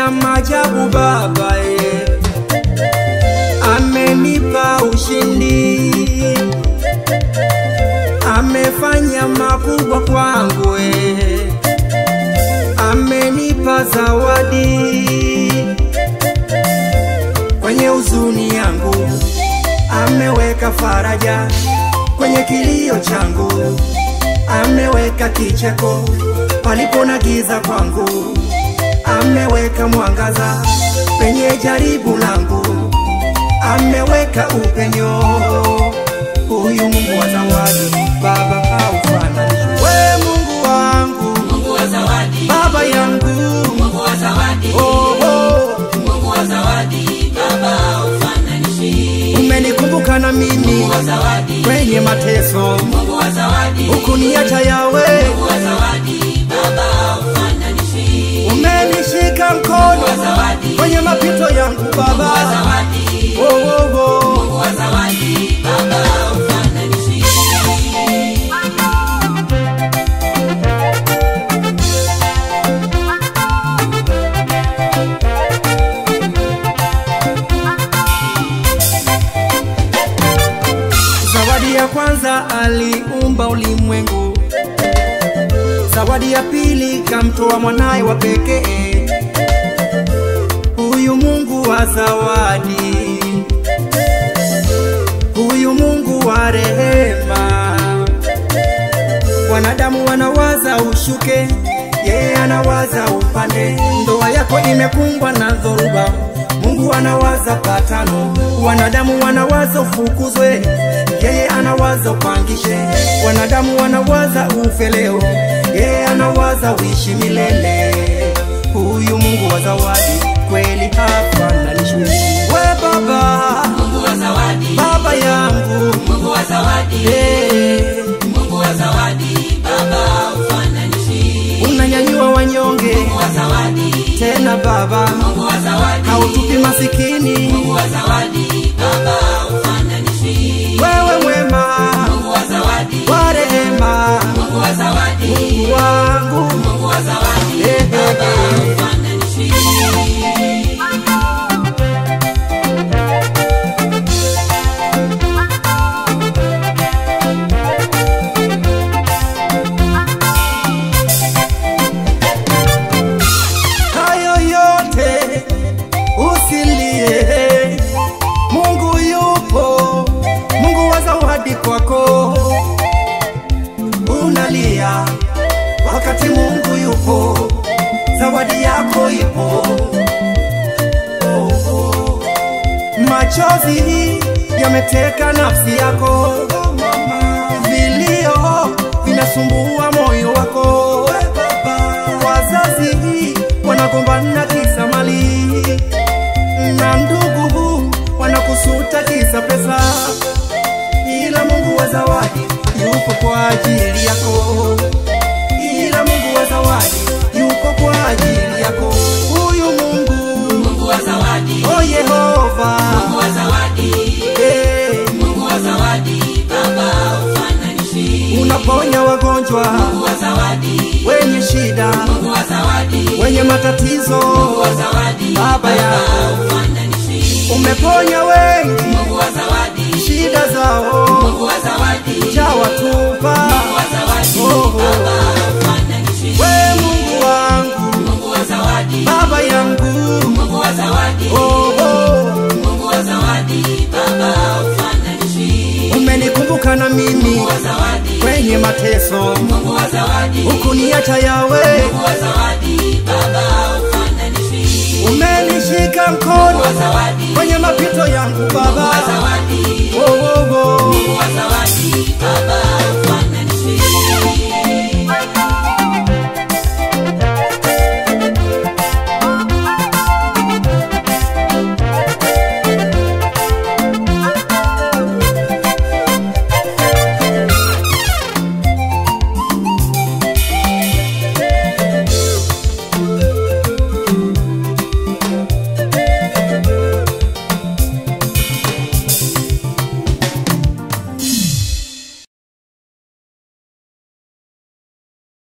ametenda maajabu Baba ye, amenipa ushindi, amefanya makubwa kwangu ye, amenipa zawadi kwenye huzuni yangu, ameweka faraja kwenye kilio changu, ameweka kicheko palipo na giza kwangu, ameweka mwangaza penye jaribu langu, ameweka upenyo. Huyu Mungu wa zawadi, Baba haufananishwi. We Mungu wangu, Mungu wa zawadi, Baba yangu, Mungu wa zawadi, oh, oh, Mungu wa zawadi, Baba ufananishi. umenikumbuka na mimi Mungu wa zawadi, kwenye mateso, Mungu wa zawadi, hukuniacha yawe, Mungu wa zawadi, Baba ufananishi. umenishika Mungu mkono wa zawadi, kwenye mapito yangu Mungu wa Baba, zawadi, oh, oh, oh. Mungu wa zawadi, Baba ufananishi. Zawadi ya kwanza aliumba ulimwengu, zawadi ya pili kamtoa mwanaye wa pekee. Huyu Mungu wa zawadi, huyu Mungu wa rehema. Wanadamu wanawaza ushuke, yeye anawaza upande. Ndoa yako imekumbwa na dhoruba, Mungu anawaza patano. Wanadamu wanawaza ufukuzwe, yeye anawaza upangishe. Wanadamu wanawaza ufe leo, yeye anawaza uishi milele. Huyu Mungu wa zawadi kweli hafananishwi. We Baba, Mungu wa zawadi, Baba yangu Mungu wa zawadi, hey. Mungu wa zawadi, Baba ufananishi. unanyanyua wanyonge Mungu wa zawadi, tena Baba, Mungu wa zawadi, hautupi masikini. Mungu wa zawadi, Baba ufananishi. Wewe mwema Mungu wa zawadi, wa rehema, Mungu wa zawadi, Mungu wangu Mungu wa zawadi, Eh, eh, Baba eh. ufananishi. hayo yote usilie. Mungu yupo, Mungu wa zawadi kwako. Unalia wakati Mungu yupo, zawadi yako ipo. Oh, oh. Machozi yameteka nafsi yako, vilio vinasumbua moyo wako. Wazazi wanagombana kisa mali, na ndugu wanakusuta kisa pesa, ila Mungu wa zawadi yupo kwa ajili yako, ila Mungu wa zawadi yupo kwa ajili yako. Huyu Mungu Mungu wa zawadi, oh Yehova, Mungu wa zawadi, eh, Mungu wa zawadi, Baba ufananishi. unaponya wagonjwa Mungu wa zawadi, wenye shida, Mungu wa zawadi, wenye matatizo, Mungu wa zawadi, Baba yangu ufananishi. umeponya wengi Mungu wa zawadi, shida zao Mungu wa zawadi, chawatupa. Mungu wa zawadi, Oh, Baba ufananishi. we Mungu wangu, Mungu wa zawadi, Baba yangu, Mungu wa zawadi, oh, oh, Mungu wa zawadi, Baba ufananishi. umenikumbuka na mimi Mungu wa zawadi, kwenye mateso, Mungu wa zawadi, hukuniacha yawe, Mungu wa zawadi, Baba ufananishi. umenishika Mungu mkono wa zawadi, kwenye mapito yangu Mungu wa Baba, zawadi, oh, oh, oh. Mungu wa zawadi,